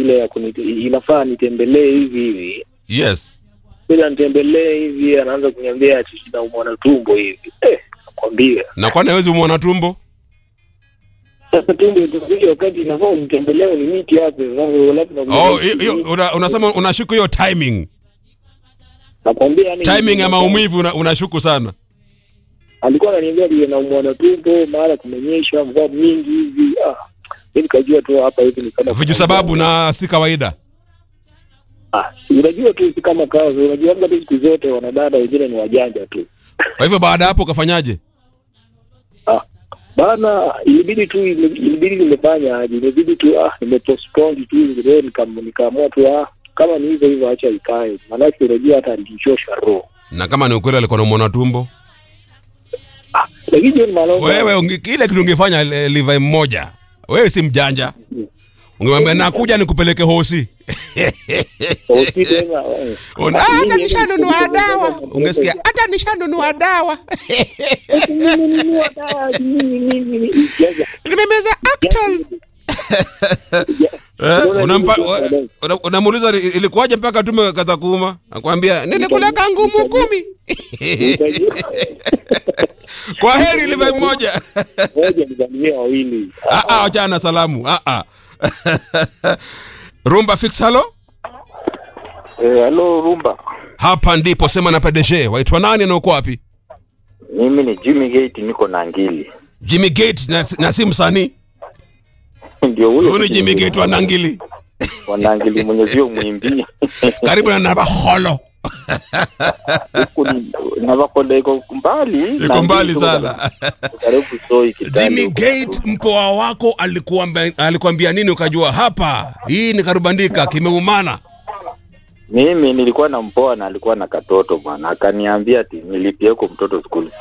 ile ya kunite, inafaa nitembelee hivi hivi yes bila nitembelee hivi anaanza kuniambia ati naumwa na tumbo hivi eh, nakwambia na kwani hawezi umwona tumbo sasa tumbo itakuja wakati inafaa unitembelee ni miti hapo sasa labda oh, hiyo- hiyo, una, unasema unashuku hiyo timing nakwambia yani timing ya maumivu una, unashuku sana alikuwa ananiambia vile naumwa na tumbo mara kumenyesha mvua mingi hivi ah mimi nikajua tu hapa hivi ni kama viju sababu na si kawaida ah si unajua tu si kama kazi unajua labda tu siku zote wanadada wengine ni wajanja tu kwa hivyo baada ya hapo ukafanyaje ah bana ilibidi tu ilibidi nimefanya aje ilibidi tu ah nimepostpone tu leo nikam- nikaamua tu ah kama ni hivyo hivyo acha ikae maanake unajua hata alichosha roho na kama ni ukweli alikuwa namwona tumbo ah lakini John Malonga wewe unge, kile kitu ungefanya eh, Levi mmoja wewe si mjanja ungemwambia nakuja nikupeleke hosi hosi tena eh. Una- "Ah, hata nishanunua dawa ungesikia hata nishanunua dawa Nimenunua dawa, nini, nini, nini. Jaza. nimemeza Actal Eh, unampa we- una- unamuuliza ili- ilikuwaje mpaka tume kaza kuuma akwambia nilikula kangumu kumi kwa heri Levi mmoja Ngoja nizamie wawili. Ah, ah, achana na salamu ah, ah. rumba fix halo Eh, halo Rumba, hapa ndipo sema na PDG waitwa nani na uko wapi mimi ni Jimmy Gate, niko na ngili Jimmy Gate na, na si msanii ndio huyo huyu ni Jimmy Gate wa Nangili wanangili mwenyezio mwimbi karibu na Nabaholo huku ni- Navakonda iko mbali, iko Nangili mbali tuko sana karibu Soi Kitale Jimmy huko. Gate mpoa wako alikuambia alikuambia nini ukajua hapa hii ni karubandika kimeumana Mimi nilikuwa na mpoa na alikuwa na katoto bwana, akaniambia ati nilipie huko mtoto school